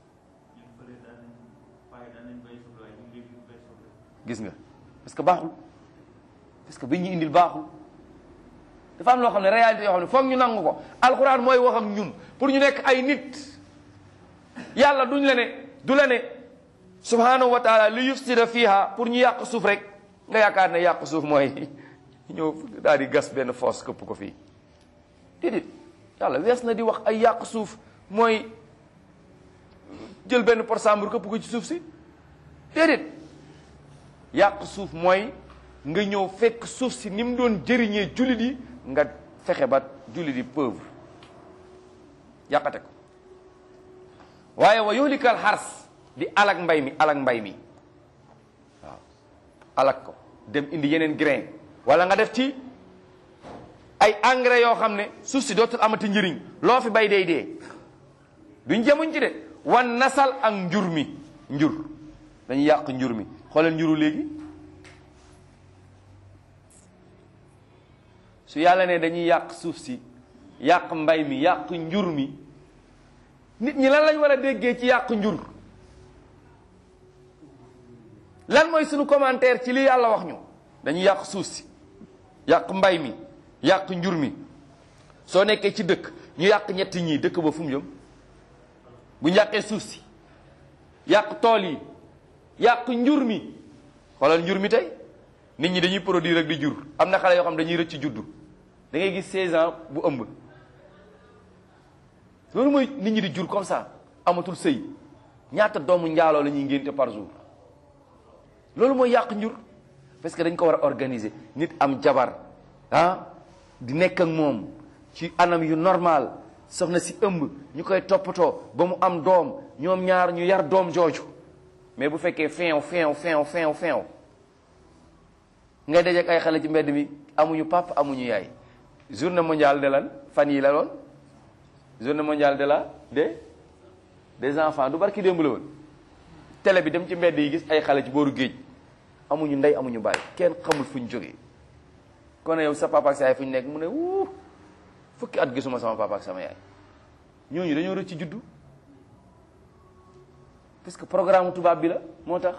gis nga parce que baaxul parce que bi ñu indil baaxul dafa am loo xam ne réalité yoo xam ne foog ñu nangu ko alxuraan mooy wax ak ñun pour ñu nekk ay nit yàlla duñ la ne du la ne subhanahu wa taala li yufsida fiha pour ñu yàq suuf rek nga yaakaar ne yàq suuf mooy ñëw daal di gas benn foos këpp ko fii déedéet yàlla wees na di wax ay yàq suuf mooy jël benn por sambur këpp ko ci suuf si déedéet yàq suuf mooy nga ñëw fekk suuf si ni mu doon jëriñee jullit yi nga fexe ba jullit yi pauvre yàqate ko waaye wa yuhlikal xars di alak mbay mi alak mbay mi waaw alak ko dem indi yeneen grain wala nga def ci ay engrais yoo xam ne suuf si dootul amati njëriñ loo fi bay day dee duñ jemuñ ci de wan nasal ak njur mi njur dañuy yàq njur mi xoolal njuru léegi su yàlla ne dañuy yàq suuf si yàq mbay mi yàq njur mi nit ñi lan lañ war a déggee ci yàq njur lan mooy sunu commentaire ci li yàlla wax ñu dañuy yàq suuf si yàq mbay mi yàq njur mi soo nekkee ci dëkk ñu yàq ñetti ñii dëkk ba fu mu jëm bu ñu yàqee suuf si yàq tool yi yàq njur mi xoolal njur mi tey nit ñi dañuy produire rek di jur am na xale yoo xam dañuy rëcc juddu da ngay gis 16 ans bu ëmb loolu mooy nit ñi di jur comme ça amatul sëy ñaata doomu njaaloo la ñuy ngénte par jour loolu mooy yàq njur parce que dañ ko war a organiser nit am jabar ah di nekk ak moom ci anam yu normal soxna si ëmb ñu koy toppatoo ba mu am doom ñoom ñaar ñu yar doom jooju mais bu fekkee feew feew feew feew feew ngay dajeek ay xale ci mbedd mi amuñu papa amuñu yaay journée mondiale de lan fan yi la loon journée mondiale de la de des enfants du barki démb la woon télé bi dem ci mbedd yi gis ay xale ci booru géej amuñu ndey amuñu baay kenn xamul fuñ jógee kon yow sa papa ak sa yaay fuñ nekk mu ne wuu fukki at gisuma sama papa ak sama yaay ñooñu dañoo rëcc ci juddu parce que programme tubaab bi la moo tax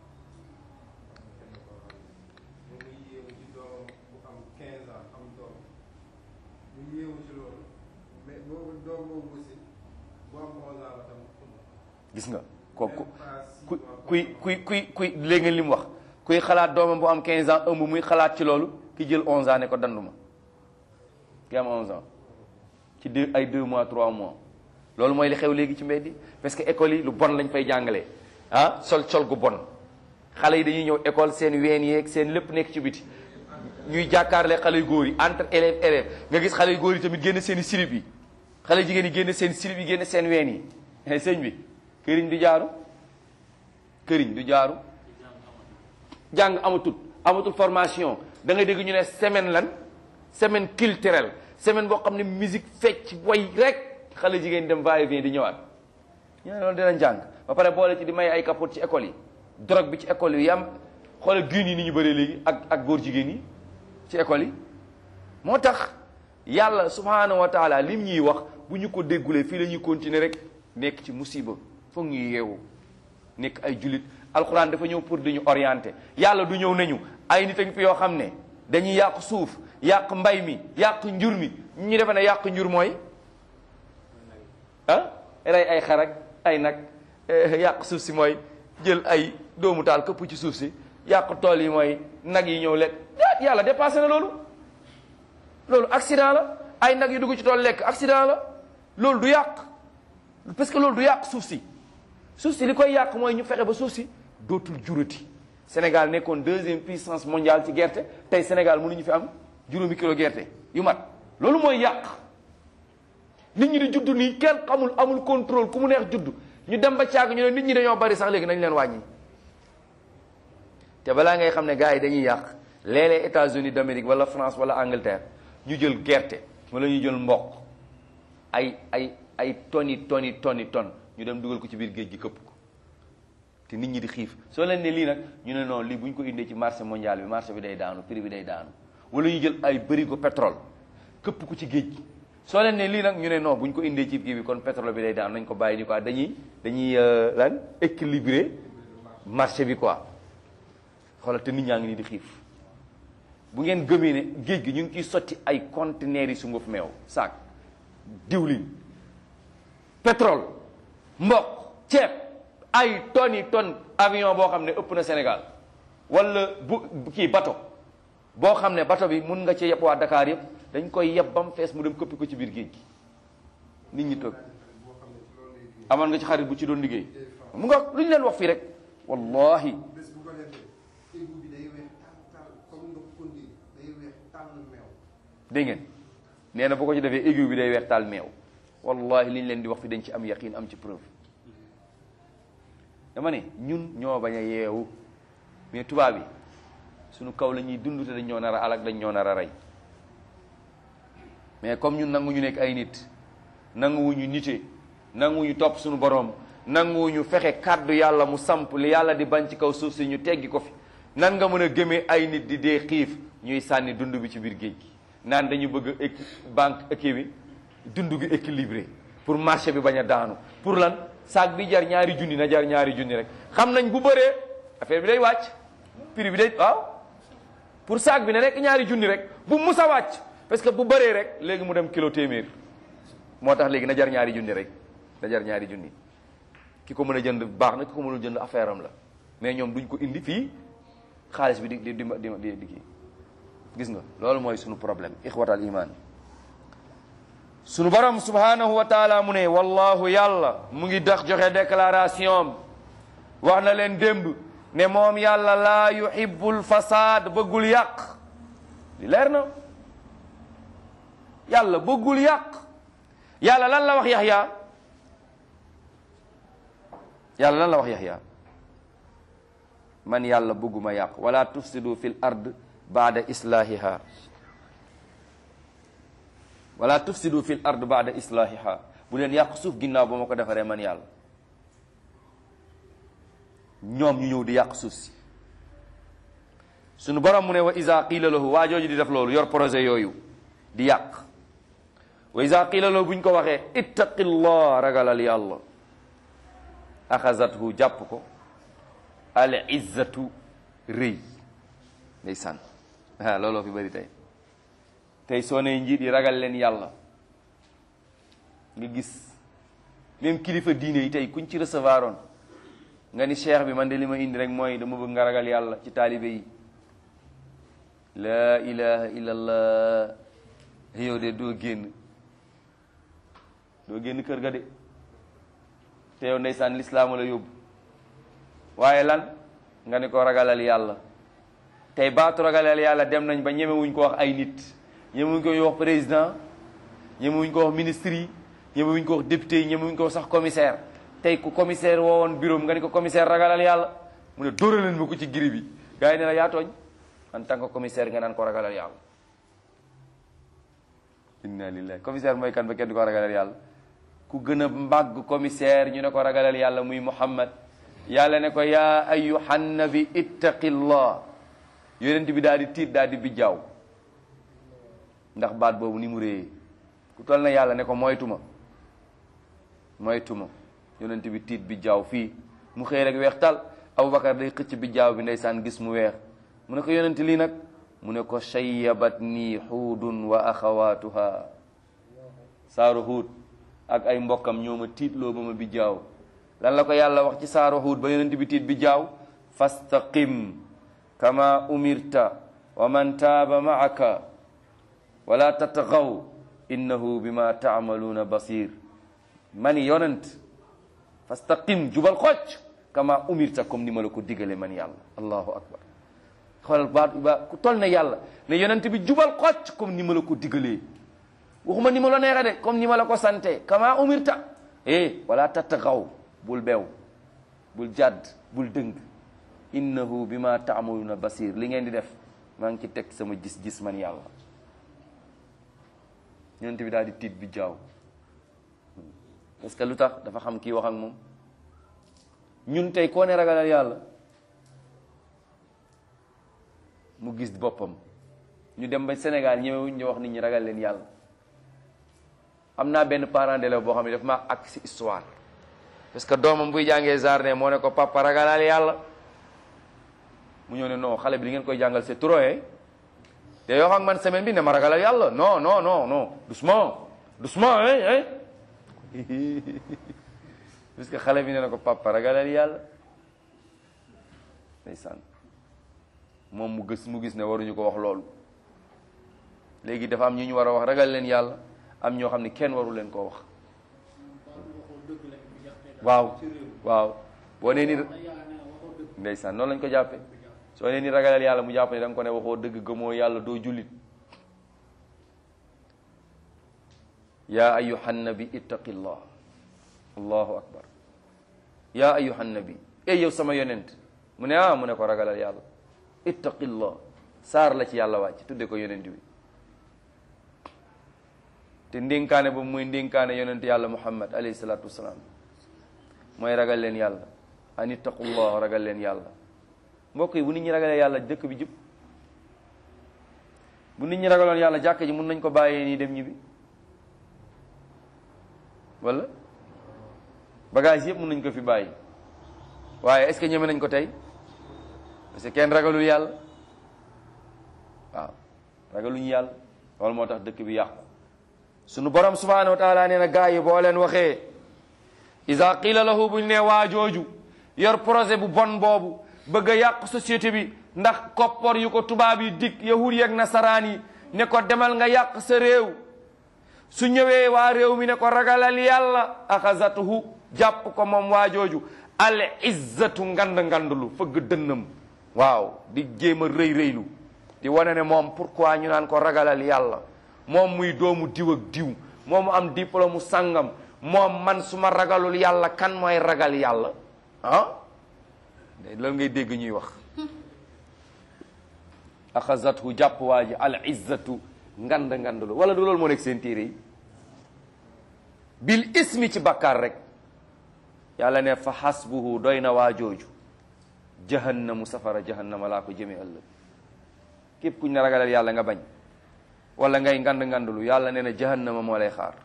moom muy yéemu ci doomam bu am 15 ans am doom mu yéemu ci loolu mais boobu doom boobu aussi bu am 11 ans la tam gis nga kooku même pas six ku mois, kuy kuy kuy kuy léegi ngeen li mu wax kuy xalaat doomam bu am 15 ans ëmb muy xalaat ci loolu ki jël 11 ans ne ko danduma ki am 11 ans ci deux ay 2 mois 3 mois loolu mooy li xew léegi ci mbedd yi parce que école yi lu bon lañ fay jàngalee ah sol sol gu bon xale yi dañuy ñëw école seen ween yeeg seen lépp nekk ci biti ñuy jàkkaarle xale yu góor yi entre élève élève nga gis xale yu góor yi tamit génn seen i silib yi xale jigéen yi génn seen silib yi génn seen ween yi eh sëñ bi këriñ du jaaru këriñ du jaaru jàng amatul amatul formation da ngay dégg ñu ne semaine lan semaine culturelle semaine boo xam ne musique fecc way rek xale jigéen dem va et vient di ñëwaat ñu ne loolu dina jàng ba pare boole ci di may ay capote ci école yi drogue bi ci école yi yam xoolal guun yi ni ñu bëree léegi ak ak góor jigéen yi ci école yi moo tax yàlla subhanahu wa taala lim ñuy wax bu ñu ko déggulee fii la ñuy continuer rek nekk ci musiba foog ñuy yeewu nekk ay jullit alxuraan dafa ñëw pour di ñu orienter yàlla du ñëw nañu ay nit a ngi fi yoo xam ne dañuy yàq suuf yàq mbay mi yàq njur mi ñu defe ne yàq njur mooy ah rey ay xarak ay nag yàq suuf si mooy jël ay doomu taal këpp ci suuf si yàq tool yi mooy nag yi ñëw lekk yàlla dépassé na loolu loolu accident la ay nag yu dugg ci tool lekk accident la loolu du yàq parce que loolu du yàq suuf si suuf si li koy yàq mooy ñu fexe ba suuf si dootul jurati Sénégal nekkoon deuxième puissance mondiale ci gerte tey Sénégal mënuñu fi am juróomi kilo gerte yu mat loolu mooy yàq nit ñi di judd nii kenn xamul amul contrôle ku mu neex judd ñu dem ba caag ñu ne nit ñi dañoo bari sax léegi nañ leen wàññi te balaa ngay xam ne gars yi dañuy yàq léeg-léeg États-Unis d'Amérique wala France wala Angleterre ñu jël gerte wala ñu jël mboq ay ay ay toni toni toni ton ñu dem dugal ko ci biir géej gi këpp ko te nit ñi di xiif soo leen ne lii nag ñu ne non lii bu ñu ko indee ci marché mondial bi marché bi day daanu prix bi day daanu wala ñu jël ay bërigo pétrole këpp ko ci géej gi soo leen ne lii nag ñu ne non bu ñu ko indee ci kii bi kon pétrole bi day daanu nañ ko bàyyi ni quoi dañuy dañuy lan équilibrer marché bi quoi xoolal te nit ñaa ngi nii di xiif bu ngeen gëmee ne géej gi ñu ngi ciy sotti ay conteneurs yi sunguf meew saak diwlin pétrole mboq ceeb ay tonnes yi tonnes avion boo xam ne ëpp na Sénégal wala bu kii bato boo xam ne bato bi mun nga ci yeb waa Dakar yëpp dañ koy yeb ba mu fees mu dem këppi ko ci biir géej gi nit ñi toog boo xam ne ci loolu lay liggéey. amoon nga ci xarit bu ci doon liggéey mu nga lu ñu leen wax fii rek wallahi bés bu ko defee égout bi day weex tal tal comme ndox kondi day weex tàll meew. dégg ngeen nee na bu ko ci defee aiguille bi day weex taal meew wallahi li ñu leen di wax fi dañ ci am yaqin am ci preuve dama ne ñun ñoo bañ a yeewu mais tubaab yi suñu kaw la ñuy dund te dañ ñoo nar a alak dañ ñoo nar a rey mais comme ñun nanguñu nekk ay nit nanguwuñu nite nanguwuñu topp suñu boroom nanguwuñu fexe kàddu yàlla mu samp li yàlla di bañ ci kaw suuf si ñu teggi ko fi nan nga mën a gëmee ay nit di dee xiif ñuy sànni dund bi ci biir géej gi naan dañu bëgg a banque équi bi dund gi équilibré pour marché bi bañ a daanu pour lan saak bi jar ñaari junni na jar ñaari junni rek xam nañ bu bëree affaire bi day wàcc prix bi day waaw pour saak bi na nekk ñaari junni rek bu mus a wàcc parce que bu bëree rek léegi mu dem kilo téeméer moo tax léegi na jar ñaari junni rek na jar ñaari junni ki ko mën a jënd baax na ki ko mënul jënd affaire am la mais ñoom duñ ko indi fii xaalis bi di di di di di kii gis nga loolu mooy sunu problème ixwatal iman sunu borom subhanahu wa taala mu ne wallahu yàlla mu ngi dax joxe déclaration wax na leen démb ne moom yàlla laa yuhibbul fasad bëggul yàq li leer na yàlla bëggul yàq yàlla lan la wax yaxya yàlla lan la wax yaxya man yàlla bëgguma yàq wala tufsidu fil ard baada islahiha wala tufsidu fil ard baada islahiha bu leen yàq suuf ginnaaw ba ma ko defaree man yàlla ñoom ñu ñëw di yàq suuf si sunu borom mu ne wa isa qiila lahu waa jooju di def loolu yor projet yooyu di yàq wa isa qiila lahu bu ñu ko waxee ittaqillah ragalal yàlla axazathu jàpp ko al izzatu rëy ndeysaan ah looloo fi bëri tey tey soo nee njiit yi ragal leen yàlla nga gis même kilifa diine yi tey kuñ ci recevoir oon nga ni cheikh bi man de li ma indi rek mooy dama bëgg nga ragal yàlla ci taalibe yi laa ilaha illallah yow de doo génn doo génn kër ga de te yow ndeysaan lislaama la yóbbu waaye lan nga ni ko ragalal yàlla tey baatu ragalal yàlla dem nañ ba ñemewuñ ko wax ay nit ñemewuñ ko wax président ñemewuñ ko wax ministre yi ñemewuñ ko wax député yi ñemewuñ ko wax sax commissaire tey ku commissaire woowoon bureau nga ni ko commissaire ragalal yàlla mu ne dóoraleen ma ko ci giri bi gars yi ne la yaa tooñ en tant que commissaire nga naan ko ragalal yàlla inna lillahi commissaire mooy kan ba kenn di ko ragalal yàlla ku gën a mbàgg commissaire ñu ne ko ragalal yàlla muy muhammad yàlla ne ko yaa ayyuhan nabi ittaqillah yonent bi daal di tiit daal di bijjaaw ndax baat boobu ni mu réyee ku toll na yàlla ne ko moytuma moytuma yonent bi tiit bijjaaw fii mu xëy rek weex tal abubakar day xëcc bijjaaw bi ndeysaan gis mu weex mu ne ko yonent lii nag mu ne ko shayyabat nii xuudun wa axawaatuha saaru xuud ak ay mbokkam ñoo ma tiitloo ba ma bijjaaw lan la ko yàlla wax ci saaru xuud ba yonent bi tiit bijjaaw fastaqim kama umirta wa man taaba maaka wala tatagaw innahu bima taamaluuna basir mani yonent fastaqim jubal xocc kama umirta comme ni ma la ko digale man yàlla allahu akbar xoolal baat ba ku toll ne yàlla ne yonent bi jubal xocc comme ni ma la ko digalee waxuma ni ma la neexe de comme ni ma la ko sante kama umirta eh wala tatagaw bul beew bul jàdd bul dëng innahu bima taamaluuna basir li ngeen di def maa ngi ci teg sama gis-gis man yàlla yonent bi daal di tiit bi jaaw parce que lu tax dafa xam kii wax ak moom ñun tey koo ne ragalal yàlla mu gis boppam ñu dem ba Sénégal ñëwewuñ ñu wax nit ñi ragal leen yàlla am naa benn parent d'élève boo xam ne daf maa ak si histoire parce que doomam buy jàngee jardin moo ne ko papa ragalal yàlla mu ñëw ne non xale bi li ngeen koy jàngal c'est trop eh te yoo xam man semaine bi ne ma ragalal yàlla non non non non doucement doucement hein hein parce que xale bi ne na ko papa ragalal yàlla ndeysaan moom mu gis mu gis ne waruñu ko wax loolu léegi dafa am ñu ñu war a wax ragal leen yàlla am ñoo xam ne kenn waru leen koo wax waaw waaw boo nee ni ndeysaan noonu lañ ko jàppee soo nee ni ragalal yàlla mu jàpp ne da nga ko ne waxoo dëgg gëmoo yàlla doo jullit yaa ayuhan nabi ittaqillah allahu akbar yaa ayuhan nabi ey yow sama yonent mu ne ah mu ne ko ragalal yàlla ittaqillah saar la ci yàlla wàcc tudde ko yonent bi te ndénkaane boobu muy ndénkaane yonent yàlla muhammad alayhi salaatu wasalaam mooy ragal leen yàlla an ittaqullah ragal leen yàlla mbokk yi bu nit ñi ragalee yàlla dëkk bi jub bu nit ñi ragaloon yàlla jàkk ji mun nañ ko bàyyee nii dem ñibbi wala bagage yëpp mun nañ ko fi bàyyi waaye est-ce que ñeme nañ ko tey parce que kenn ragalul yàlla waaw ragaluñu yàlla loolu moo tax dëkk bi yàqu sunu borom subhanahu wa taala nee na gaa yi boo leen waxee iza qila lahu buñ ne waa jooju yor projet bu bon boobu bëgg a yàq société bi ndax koppor yu ko tubaab yi dig yahud yeeg nasaraan yi ne ko demal nga yàq sa réew su ñëwee waa réew mi ne ko ragalal yàlla axazatuhu jàpp ko moom waa jooju al izzatu ngand ngandlu fëgg dënnam waaw di jéem a rëy rëylu di wane ne moom pourquoi ñu naan ko ragalal yàlla moom muy doomu diw ak diw moomu am diplôme mu sàngam moom man su ma ragalul yàlla kan mooy ragal yàlla ah loolu ngay dégg ñuy wax axazathu jàpp waa ji al izzatu ngand ngandlu wala du loolu moo nekk seen téere yi bil ismi ci bakkaar rek yàlla ne fa xasbuhu doy na waa jooju jahannamu safara jahannama laa ko jëme ëllëg képp kuñ ne ragalal yàlla nga bañ wala ngay ngand ngandlu yàlla nee na jahannama moo lay xaar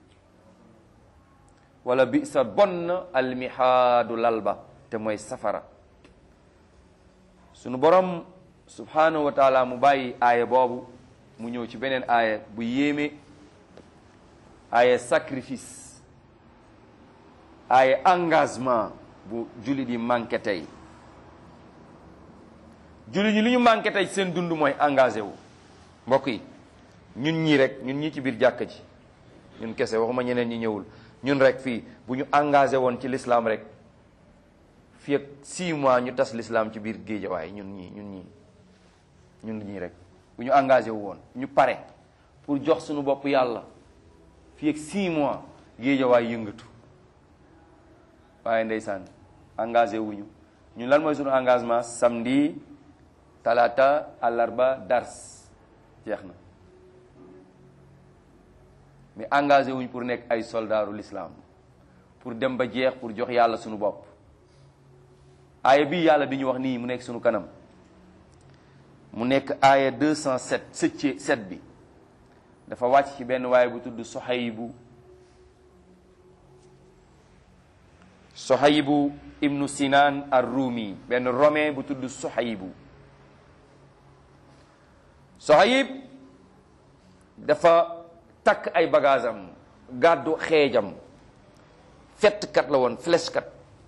wala bi sa bon na almihaadu lal ba te mooy safara sunu borom subhanahu wa taala mu bàyyi aaya boobu mu ñëw ci beneen aaya bu yéeme aaya sacrifice aaya engagement bu jullit yi manqué tey jullit ñi li ñu manqué tey seen dund mooy engagé wu mbokk yi ñun ñii rek ñun ñii ci biir jàkka ji ñun kese waxuma ñeneen ñi ñëwul ñun rek fii bu ñu engagé woon ci l'islam rek fii ak 6 mois ñu tas l'islam ci biir géejawaay ñun ñii ñun ñii ñun ñii rek bu ñu engagé wu woon ñu pare pour jox suñu bopp yàlla fii ak 6 mois géejawaay yëngatu waaye ndeysaan engagé wuñu ñun lan mooy suñu engagement samedi talaata àllarba dars jeex na mais engagé wuñ pour nekk ay soldaaru l'islam pour dem ba jeex pour jox yàlla suñu bopp aaya bii yàlla bi ñu wax nii mu nekk suñu kanam mu nekk aaya 207 sëcce set bi dafa wàcc ci benn waaye bu tudd Sohaybu Sohaybu ibnu Sinan ar-Rumi benn romain bu tudd Sohaybu Sohayb dafa takk ay bagaasam gàddu xeejam fettkat la woon flèche-kat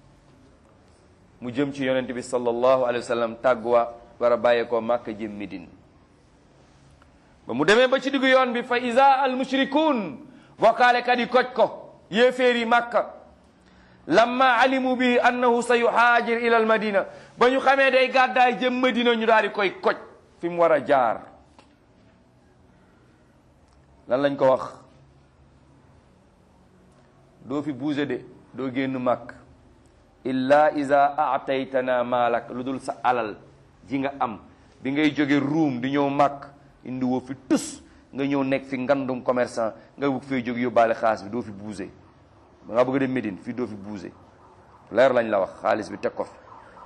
mu jëm ci yonent bi sallallahu alayhi wa sallam tàgguwa war a bàyyeekoo Màkka jëm Médine ba mu demee ba ci diggu yoon bi fa isa al mushrikuun bokkaalekat yi koj ko yéeféer yi Màkka lamma alimu bi annahu sa yuhaajir ila al madina ba ñu xamee day gàddaay jëm Madina ñu daal di koy koj fi mu war a jaar lan lañ ko wax doo fi buuse de doo génn màkk illa iza aataytana maalak lu dul sa alal ji nga am bi ngay jóge ruum di ñëw màkk indi woo fi tus nga ñëw nekk fi ngandum commerçant nga bëgg fay jóg yóbbaale xaalis bi doo fi buuse ba nga bëgg dem Médine fii doo fi buuse leer lañ la wax xaalis bi teg ko fi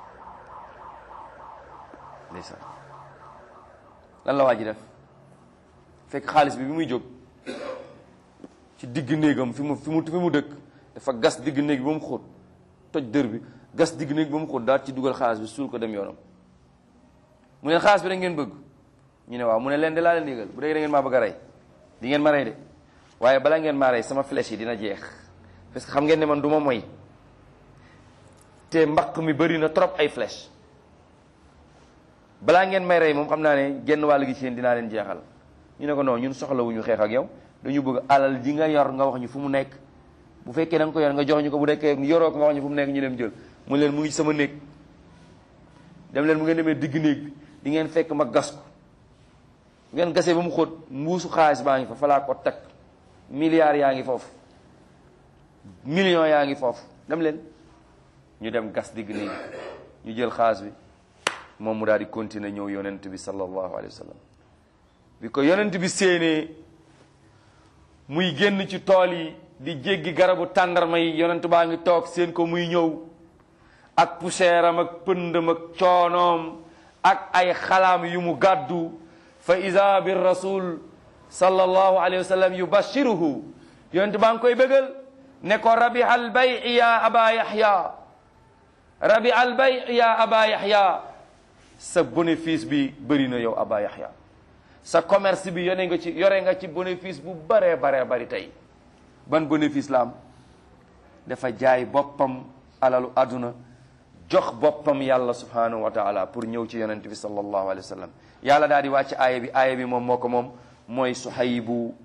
ndeysaan lan la waa ji def fekk xaalis bi bi muy jóg ci digg néegam fi mu fi mu fi mu dëkk dafa gas digg néeg bi ba mu xóot toj dër bi gas digg néeg bi ba mu xóot daal ci dugal xaalis bi suul ko dem yoonam mu ne xaalis bi da ngeen bëgg ñu ne waaw mu ne leen de laa leen yëgal bu dee da ngeen maa bëgg a rey di ngeen ma rey de waaye bala ngeen maa rey sama flèche yi dina jeex parce que xam ngeen ne man du ma moy te mbaq mi bëri na trop ay flèche balaa ngeen may rey moom xam naa ne genn wàll gi ci yéen dinaa leen jeexal ñu ne ko non ñun soxlawuñu xeex ak yow dañu bëgg alal ji nga yor nga wax ñu fu mu nekk bu fekkee da nga ko yor nga jox ñu ko bu nekkee yoroo ko nga wax ñu fu mu nekk ñu dem jël mu leen mu ngi ci sama néeg dem leen mu ngeen demee digg néeg bi di ngeen fekk ma gas ko ngeen gasee ba mu xóot mbuusu xaalis baa ngi fa falaa ko teg milliards yaa ngi foofu millions yaa ngi foofu dem leen ñu dem gas digg néeg ñu jël xaalis bi moom mu daal di continuer ñëw yonent bi sallallahu alayhi wa sallam bi ko yonent bi séenee muy génn ci tool yi di jéggi garabu tàndarma yi yonent baa ngi toog seen ko muy ñëw ak poussière am ak pëndam ak coonoom ak ay xalaam yu mu gàddu fa ida bi rasul sallallahu alayhi wa sallam yubashiruhu yonent baa ngi koy bëggal ne ko rabiha al bay ya aba yaxya rabiha al bay ya aba yaxya sa bénéfice bi bëri na yow aba yaxya sa commerce bi yone nga ci yore nga ci bénéfice bu baree baree bari tey ban bénéfice la am dafa jaay boppam alalu àdduna jox boppam yàlla subhanahu wa taala pour ñëw ci yonent bi sallallahu alayhi wa sallam yàlla daal di wàcc aaya bi aaya bi moom moo ko moom mooy suhaybu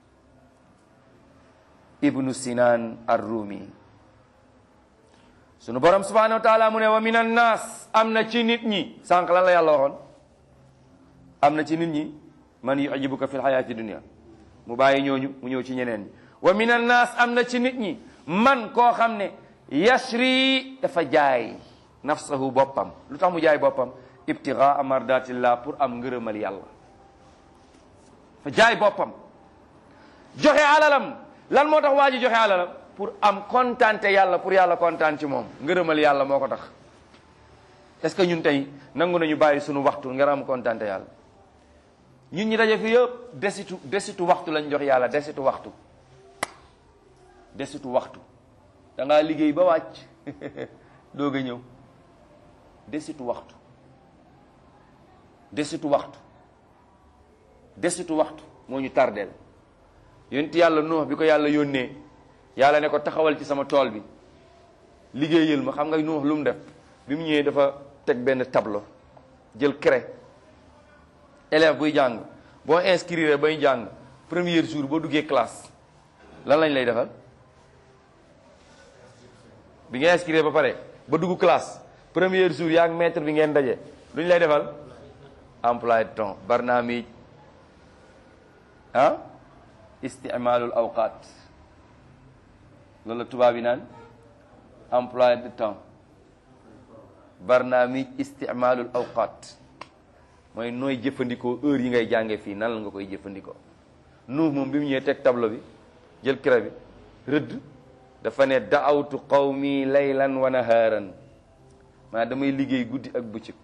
ibnu sinan ar-rumi sunu borom subhanahu wa taala mu ne wa min annaas am na ci nit ñi sànq lan la yàlla waxoon am na ci nit ñi man yujibuka fi lxayaati dunia mu bàyyi ñooñu mu ñëw ci ñeneen ñi wa min annaas am na ci nit ñi man koo xam ne yashri dafa jaay nafsahu boppam lu tax mu jaay boppam ibtigaa mardatillah pour am ngërëmal yàlla fa jaay boppam joxe alalam lan moo tax waa ji joxe alalam pour am kontante yàlla pour yàlla kontaan ci moom ngërëmal yàlla moo ko tax est-ce que ñun tey nangu nañu bàyyi sunu waxtu ngir am kontante yàlla ñun ñi daje fi yëpp desitu desitu waxtu lañ jox yàlla desitu waxtu desitu waxtu da ngaa liggéey ba wàcc doog a ñëw desitu waxtu desitu waxtu desitu waxtu moo ñu tardeel yonent yàlla Nuux bi ko yàlla yónnee yàlla ne ko taxawal ci sama tool bi liggéeyal ma xam nga Nuux lu mu def bi mu ñëwee dafa teg benn tableau jël craie élève buy jàng boo inscrire bay jàng premier jour boo duggee classe lan lañ lay defal bi nga inscrire ba pare ba dugg classe premier jour yaa ngi maître bi ngeen daje lu ñu lay defal emploi de temps barnaamij ah isticmaalul awqaat loolu la tubaab yi naan emploi de temps barnaamij isticmaalul awqaat mooy nooy jëfandikoo heure yi ngay jànge fii nan la nga koy jëfandikoo nuux moom bi mu ñëwee teg tableau bi jël craie bi rëdd dafa ne daawtu qawmi laylan wa nahaaran maa damay liggéey guddi ak bëccëg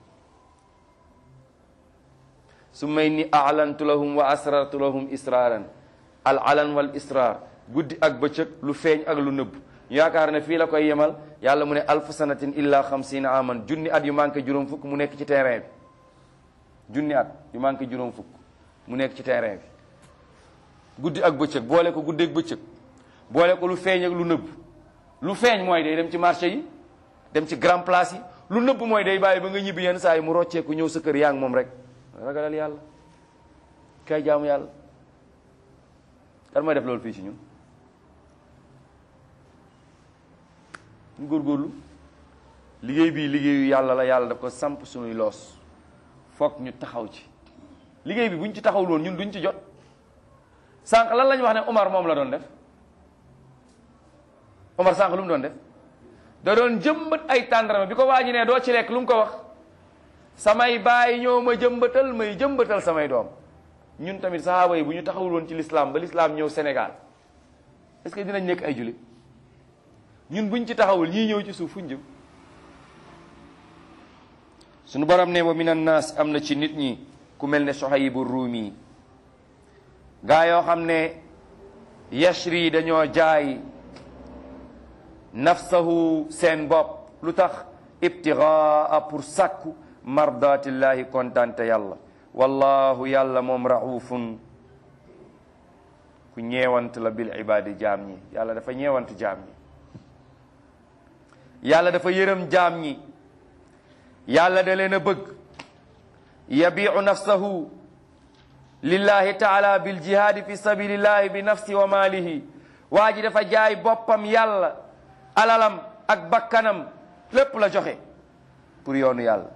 su may ni alantu lahum wa asrartu lahum israaran al alan wal israar guddi ak bëccëg lu feeñ ak lu nëbb ñu yaakaar ne fii la koy yemal yàlla mu ne alfu sanatin illa xamsina aman junni at yu manqué juróom fukk mu nekk ci terrain bi junni at yu manqué juróom fukk mu nekk ci terrain bi guddi ak bëccëg boole ko guddi ak bëccëg boole ko lu feeñ ak lu nëbb lu feeñ mooy day dem ci marché yi dem ci grand place yi lu nëbb mooy day bàyyi ba nga ñibbi yenn saa yi mu rocceeku ñëw sa kër yaa ngi moom rek ragalal yàlla kay jaamu yàlla kan mooy def loolu fii ci ñun ñu góorgóorlu liggéey bii liggéeyu yàlla la yàlla daf ko samp suñuy loos foog ñu taxaw ci liggéey bi buñ ci taxawul woon ñun duñ ci jot sànq lan lañ wax ne Omar moom la doon def Omar sànq lu mu doon def da doon jëmbat ay tàndarama bi ko waa ji ne doo ci lekk lu mu ko wax samay baay ñoo ma jëmbatal may jëmbatal samay doom ñun tamit sahaaba yi bu ñu taxawul woon ci l'islam ba l'islam ñëw Sénégal est-ce que dinañ nekk ay jullit ñun buñ ci taxawul ñii ñëw ci suuf fuñ jëm suñu borom ne wa min annaas am na ci nit ñi ku mel ne Suhaybu Ruumi gaa yoo xam ne yashri dañoo jaay nafsahu seen bopp lu tax ibtigaa pour sàkku mardatillahi kontante yàlla wallahu yàlla moom raufun ku ñeewant la bil ibadi jaam ñi yàlla dafa ñeewant jaam ñi yàlla dafa yërëm jaam ñi yàlla da leen a bëgg yabiu nafsahu lillahi taala bil jihaadi fi sabilillahi bi nafsi wa maalihi waa ji dafa jaay boppam yàlla alalam ak bakkanam lépp la joxe pour yoonu yàlla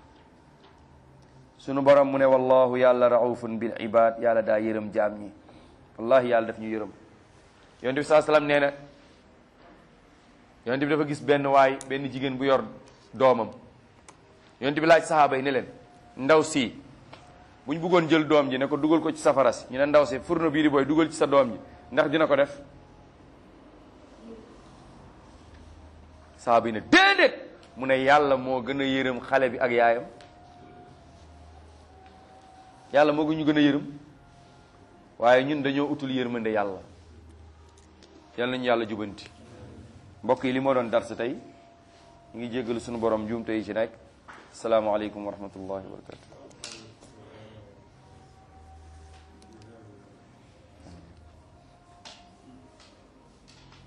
sunu borom mu ne wallahu yàlla raufun bil ibad yàlla daa yërëm jaam ñi wallahi yàlla daf ñu yërëm yonent bi saa salaam nee na yonent bi dafa gis benn waay benn jigéen bu yor doomam yonent bi laaj sahaaba yi ne leen ndaw si bu ñu bëggoon jël doom ji ne ko dugal ko ci safara si ñu ne ndaw si furno bii di booy dugal ci sa doom ji ndax dina ko def sahaaba yi ne déedéet mu ne yàlla moo gën a yërëm xale bi ak yaayam yàlla moo ñu gën a yërëm waaye ñun dañoo utul yërmande yàlla yal nañu yàlla jubanti mbokk yi li moo doon dar sa tey ñu ngi jéggalu sunu borom juum tey ci nekk asalaamaaleykum wa rahmatullahi wa barakatu